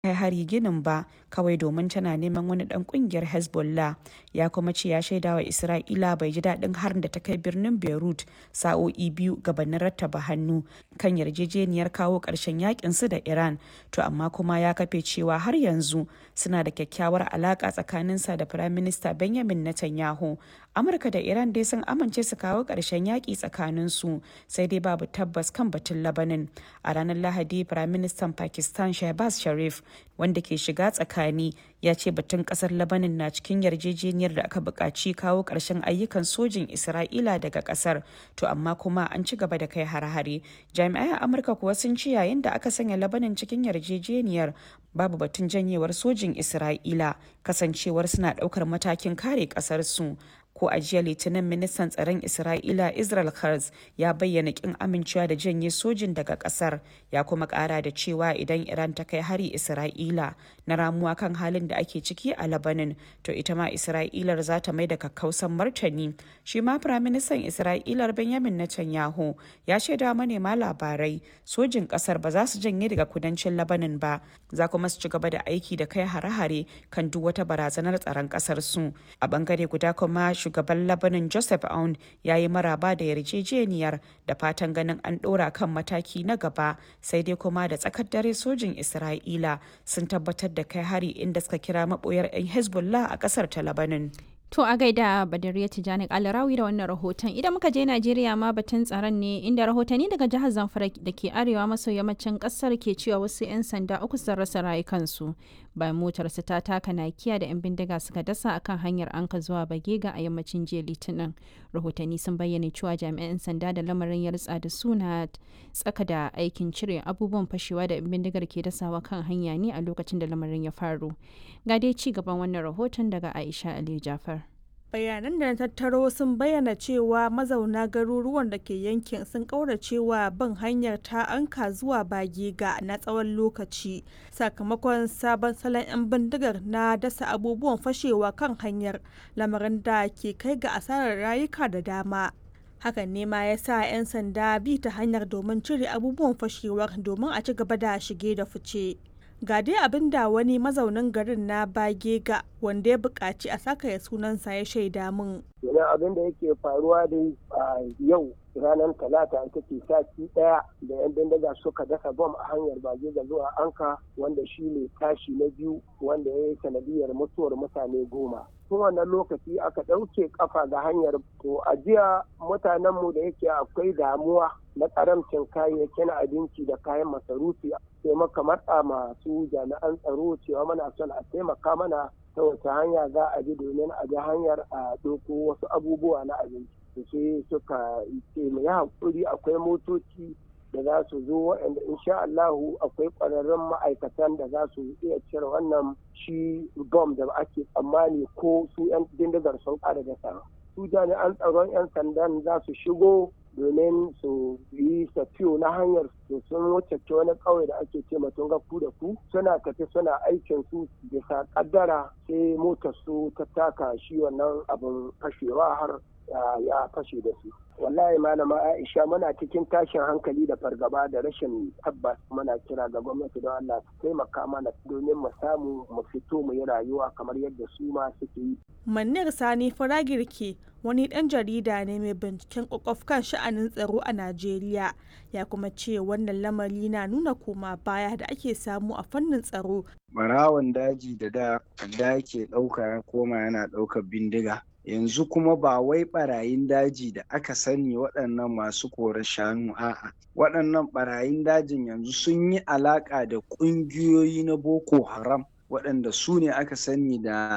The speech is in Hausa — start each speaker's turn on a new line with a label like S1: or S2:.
S1: kai hari ginin ba kawai domin tana neman wani dan kungiyar hezbollah ya kuma ce ya shaida wa isra'ila bai ji daɗin harin da ta kai birnin beirut sa'o'i biyu gabanin rattaba hannu kan yarjejeniyar kawo ƙarshen yakin su da iran to amma kuma ya kafe cewa har yanzu suna da kyakkyawar alaƙa tsakaninsa da firaminista benjamin netanyahu amurka da iran dai sun amince su kawo ƙarshen yaƙi tsakaninsu sai dai babu tabbas kan batun labanin a ranar lahadi firaministan pakistan shehbaz sharif wanda ke shiga tsakani ya ce batun kasar labanin na cikin yarjejeniyar da aka buƙaci kawo ƙarshen ayyukan sojin isra'ila daga ƙasar to amma kuma an ci gaba da kai hare-hare jami'ai a amurka kuwa sun ce yayin da aka sanya labanin cikin yarjejeniyar babu batun janyewar sojin isra'ila kasancewar suna ɗaukar matakin kare ƙasarsu ko a jiya litinin ministan tsaron isra'ila israel Katz ya bayyana kin amincewa da janye sojin daga kasar ya kuma kara da cewa idan iran ta kai hari isra'ila na ramuwa kan halin da ake ciki a labanin to ita ma isra'ilar za ta mai da kakkausan martani shi ma firaministan isra'ilar benjamin netanyahu ya shaida manema labarai sojin kasar ba za su janye daga kudancin labanin ba za kuma su ci gaba da aiki da kai hare-hare kan duk wata barazanar tsaron kasar su a bangare guda kuma shugaban labanin joseph aun ya yi maraba da yarjejeniyar da fatan ganin an ɗora kan mataki na gaba sai dai kuma da tsakar dare sojin isra'ila sun tabbatar da kai hari inda suka kira maɓoyar 'yan hezbollah a ƙasar ta labanin
S2: To a gaida Badariya Tijjani Alarawi da wannan rahoton. Idan muka je Najeriya ma batun tsaron ne inda rahotanni daga jihar Zamfara da ke arewa maso yammacin kasar ke cewa wasu 'yan sanda uku sun rasa rayukansu bayan motarsu ta taka nakiya da 'yan bindiga suka dasa akan hanyar anka zuwa Bagega a yammacin jiya Litinin. Rahotanni sun bayyana cewa jami'an sanda da lamarin ya ritsa da suna tsaka da aikin cire abubuwan fashewa da 'yan bindigar ke dasawa kan hanya ne a lokacin da lamarin ya faru. Ga dai ci gaban wannan rahoton daga Aisha Ali Jafar.
S3: bayanan da na tattaro sun bayyana cewa mazauna garuruwan da ke yankin sun kauracewa bin hanyar ta anka zuwa bagega na tsawon lokaci sakamakon sabon salon 'yan bindigar na dasa abubuwan fashewa kan hanyar lamarin da ke kai ga asarar rayuka da dama hakan ne ma ya sa 'yan sanda bi ta hanyar domin cire abubuwan fashewar domin a ci gaba da shige da fice ga dai abin da wani mazaunin garin na bagega wanda ya buƙaci a saka ya sunansa ya shaida min.
S4: Yana abin da yake faruwa dai a yau ranar talata ita ce sati ɗaya da 'yan bindiga suka dasa bom a hanyar bagega zuwa anka wanda shi ne tashi na biyu wanda ya yi sanadiyar mutuwar mutane goma. tun wannan lokaci aka ɗauke kafa ga hanyar to a jiya mutanenmu da yake akwai damuwa na karamcin kayayyakin abinci da kayan masarufi sai maka matsa masu jami'an tsaro cewa muna son a taimaka mana ta wace hanya za a bi domin a bi hanyar a ɗauko wasu abubuwa na abinci sai suka ce mu yi haƙuri akwai motoci da za su zo waɗanda insha Allahu akwai ƙwararrun ma'aikatan da za su iya cire wannan shi bom da ake tsammani ko su 'yan bindigar sun ƙara da su jami'an tsaron 'yan sandan za su shigo domin su yi safiyo na hanyar su sun wuce wani ƙauye da ake ce matun ku da ku suna tafi suna aikin su bisa kaddara sai motar su ta taka shi wannan abin fashewa har ya fashe da su wallahi malama aisha muna cikin tashin hankali da fargaba da rashin tabbas muna kira ga gwamnati don allah su taimaka mana domin mu samu mu fito mu yi rayuwa kamar yadda su ma suke yi
S3: Manir Sani Faragirke wani ɗan jarida ne mai binciken kwakwaf kan sha'anin tsaro a Najeriya ya kuma ce wannan lamari na nuna koma baya da ake samu a fannin tsaro.
S5: Barawon daji da da da ke ɗauka ya koma yana ɗaukar bindiga. Yanzu kuma ba wai barayin daji da aka sani waɗannan masu kore shanu a'a. Waɗannan barayin dajin yanzu sun yi alaƙa da ƙungiyoyi na Boko Haram waɗanda su ne aka sani da